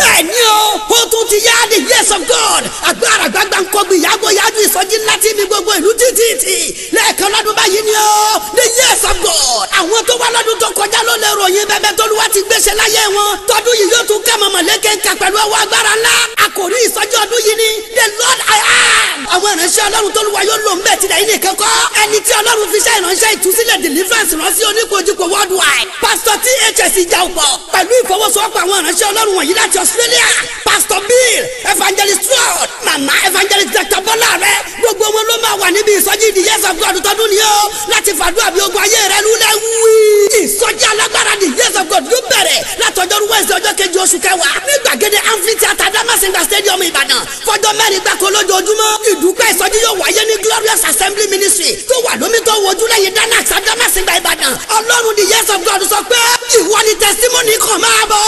bẹ́ẹ̀ ni o ó tún ti yá the years of God agbára gbàgbà ń kọgbìn yàgò yájú ìsọjí ńlá tí mi gbogbo ìlú títì lẹ́ẹ̀kan lọ́dún báyìí ni o the years of God àwọn tó wá lọ́dún tó kọjá ló lè ròyìn bẹ́ẹ̀ bẹ́ẹ̀ tólúwa ti gbéṣẹ́ láyé wọn tọdún yìí yóò tún kẹ́ mọ̀mọ́ lékeka pẹ̀lú ọwọ́ agbára ńlá àkòrí ìsọjí ọdún yìí ni the Lord I am àwọn ìránṣẹ́ ọlọ́run tólúwa yóò lò ń bẹ̀ tìlẹ̀ yìí nìkan kọ́ ẹni tí ọlọ́run fi ṣe ìránṣẹ́ ìtúsílẹ̀ deliverance ránṣẹ́ oníkojúkọ worldwide pastor ths ìjà ọ̀pọ̀ pẹ̀lú ìfọwọ́sowọ́pọ̀ àwọn ìránṣẹ́ ọlọ́run wọ̀nyí láti Australia pastor bill evangelist rod mama evangelist dr bọ́lá rẹ gbogbo wọn ló máa wà níbi ìsọjí the years of God tọdún ni ó láti fàdúrà bí ogun ayé rẹ lulẹ̀ wí. ìsọjí alágbára the years of God yóò bẹ̀rẹ̀ látọjọ́rú wẹ́ẹ̀sì ọjọ́ kejì oṣù kẹwàá ní gbàgede amphitheatre damasinga stadium ìbàdàn fọjọ́ mẹ́rin gbáko lójoojúmọ́ ìdúpẹ́ ìsọjí yóò wáyé ní glorious assembly ministry tó wà lómi tó wojú lẹ́yìn danax damasinga ìbàdàn ọlọ́run the years of God sọ pé ìwọ ni testimony kan máa bọ̀